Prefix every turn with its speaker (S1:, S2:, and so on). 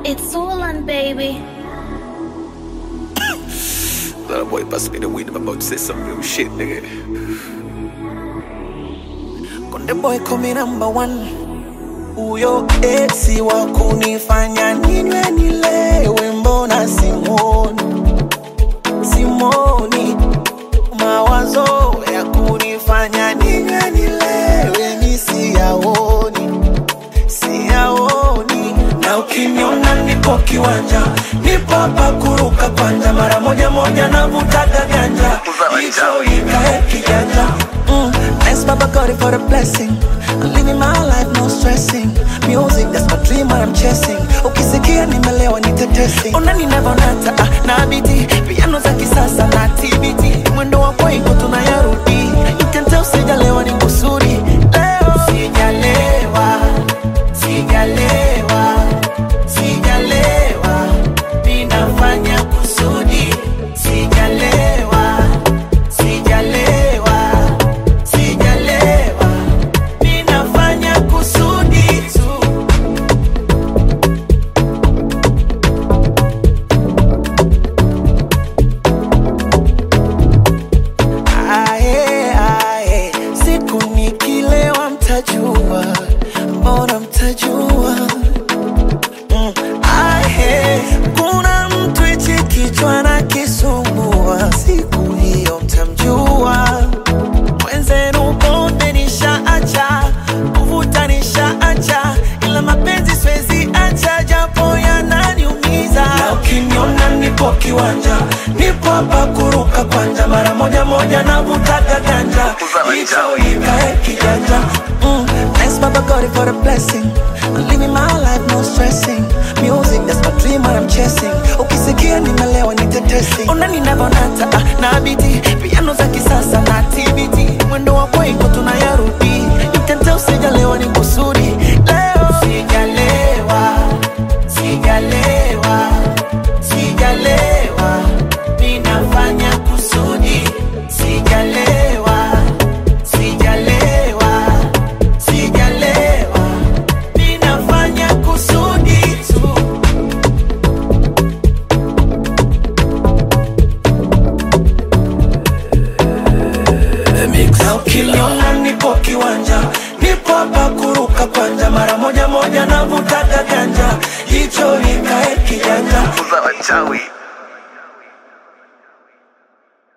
S1: It's Orlan, baby.
S2: That boy bust me the weed. I'm about to say some real shit, nigga.
S3: Konde boy kumi number one, huyo esi wa kunifanya ninywe nilewe, mbona simoni simoni, mawazo ya kunifanya ninywe nilewe mi siyaoni siyaoni, na ukiniona nipo kiwanja, nipo hapa kuruka kwanja, mara moja moja navutaga ganja, hicho ikae kijanja mm. Thanks Baba God for the blessing I'm living my life no stressing Music that's my dream what I'm chasing Ukisikia nimelewa nitetesi Ona ninavonata ah, na biti Piano za kisasa na TBT Mwendo wa kwaiko tunayarudi You can tell sijalewa ni kusudi Leo sijalewa Sijalewa Sijalewa Ninafanya kusudi Sijalewa Sijalewa Sijalewa Ninafanya kusudi tu Ae, ae, siku nikilewa mtajua, mbona mtajua? Mm, ae, kuna mtu hichi kichwa na kisumbua, siku hiyo mtamjua. Mwenzenu pombe nishaacha, kuvuta nishaacha, ila mapenzi siwezi acha, japo yananiumiza. Na ukiniona nipo kiwanja, nipo hapa kuruka kwanja, mara moja moja navutaga ganja, hicho ikae kijanja. Mm, thanks Baba God for the blessing. I'm living my life no stressing. Music that's my dream what I'm chasing. Ukisikia nimelewa nitetesi. Ona ninavonata ah, na biti piano za kisasa na TBT. Mwendo wa kwaiko tunayarudi. You can tell sijalewa ni kusudi. Leo sijalewa, sijalewa, sijalewa. Ninafanya kusudi. Sijalewa, sijalewa, sijalewa. Ninafanya kusudi tu. Na ukiniona nipo kiwanja, nipo hapa kuruka kwanja, mara moja moja navutaga ganja, hicho ikae kijanja.
S2: Uza wachawi.